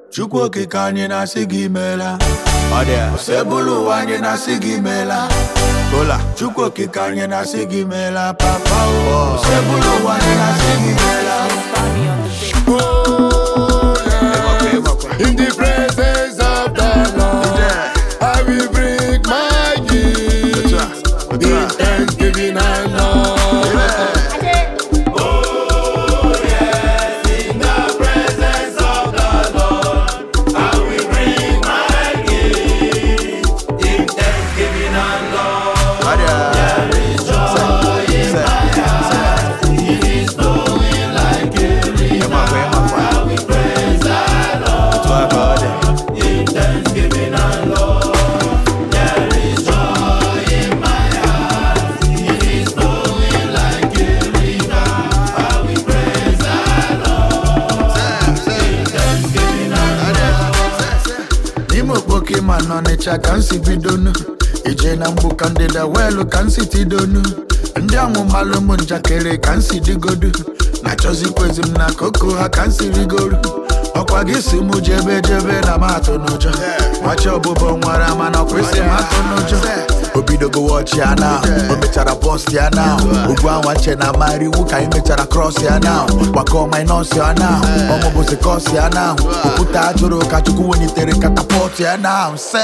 Chukwu okike anyị na-asị gị meela ọ dị ya sebụlụ ụwa anyị na-asị gị meela Kola Chukwu okike anyị na-asị gị meela papa o sebụlụ ụwa anyị na-asị gị meela In the presence of the Lord, I will bring my gift in thanksgiving and love. Ọ dị ya Ịmakwa, ịmakwa. Otu a ka ọ dị. n'ime okpoke ma n'ọnịcha ka m si bidonu ije na mgbu ka ndịda weelu ka m si tidonu ndị amụmalụ ụmụ njakịrị ka m si digodu na-achọzikwezi m na koko ha ka m si rigoru ọkwa gị si mụ jebe jebe na m atụ n'ụjọ machi ọbụbọ nwara mana ọkwesị m atụ n'ụjọ o bidogo wọchi ya na o mechara bọst ya na ugwu anwa che na amara iwu ka anyị mechara krọs ya na gbakọ minọs ya na ọmụbụzi kọs ya na okwute ajụrụ ka chukwu wenitere katapọt ya na se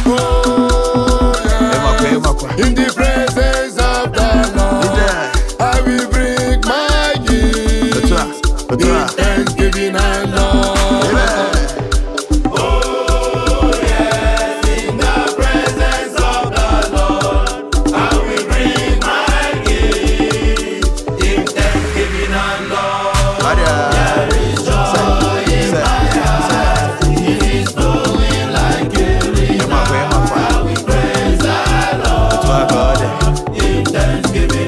ịmakwa ịmakwa In the presence of the Lord, I will bring my gift otu a otu in a thanksgiving and love. Maria. Se- se- se- ịmakwa ịmakwa otu a ka ọ dị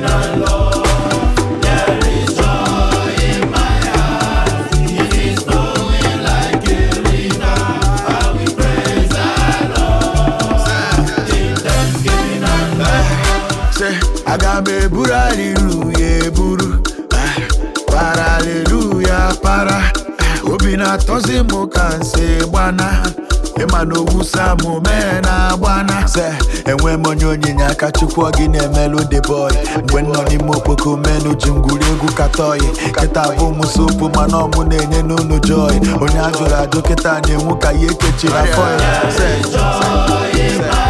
Say, aga m eburu aliluya eburu Ah, para aliluya para Ah, obi na-atọzi m ka nsi gbana ịma na owusa m mee na agbana se enwe m onye onyinye aka chukwu ọ gị na-emelụ the boy mgbe m nọ n'ime okpoko menu ji ngwuri egwu katọyi kịta bụ m sopu mana ọmụ na-enye n'ụlọ joy onye a jụrụ ajụ kịta na-enwu ka ya ekechiri afọ ya Se, se, se.